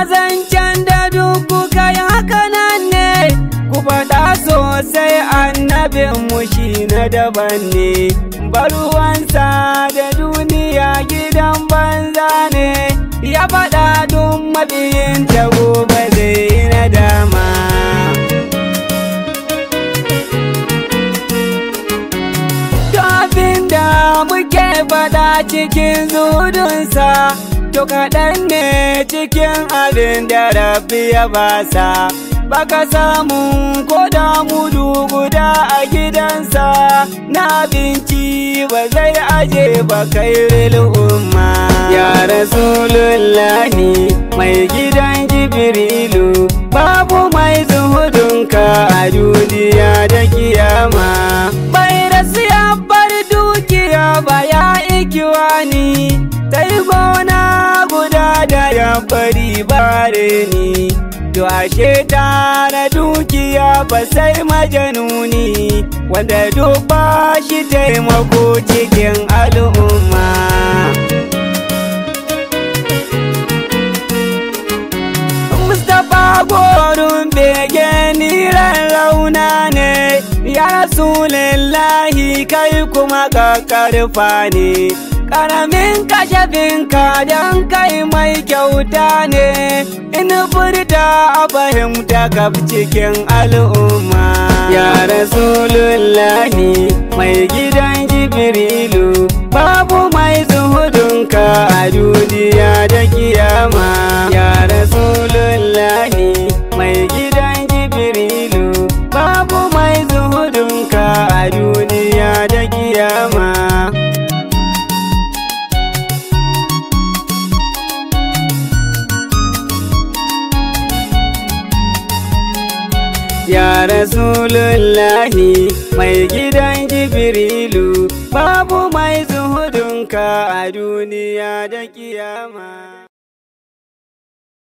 zancen da duk kuka yi haka nan ne ku faɗa sosai annabinmu shi na daban ne baruwansa da duniya gidan banza ne ya faɗa duk mabiyin ta gobe zai na dama abin da muke faɗa cikin zudunsa to kaɗan ne cikin abin da rabbi ya basa baka samu ko da mudu guda a gidansa na abinci ba zai aje ba kai umma ya rasulullahi mai gidan jibrilu babu mai zuhudunka a duniya da kiyama bai rasu ya bar dukiya ba ya ikiwani sai gona guda da ya bari bare ni To ashe tara dukiya ba sai majanuni wanda duk ba shi taimako cikin al'umma. Mustapha gorun bege niran rauna ne, ya Rasulullahi kai kuma ƙaƙƙarfa ne. Ƙaramin kashafinka don kai mai kyauta ne, in furta a fahimta kaf cikin al'umma. Ya Rasulullahi mai gidan Jibrilu, babu mai zuhudunka a duniya da kiyama. Ya Rasulullahi mai gidan Jibrilu, babu mai zuhudunka a duniya da kiyama. Ya Rasulullahi mai gidan Jibrilu babu mai zuhudunka a duniya da kiyama.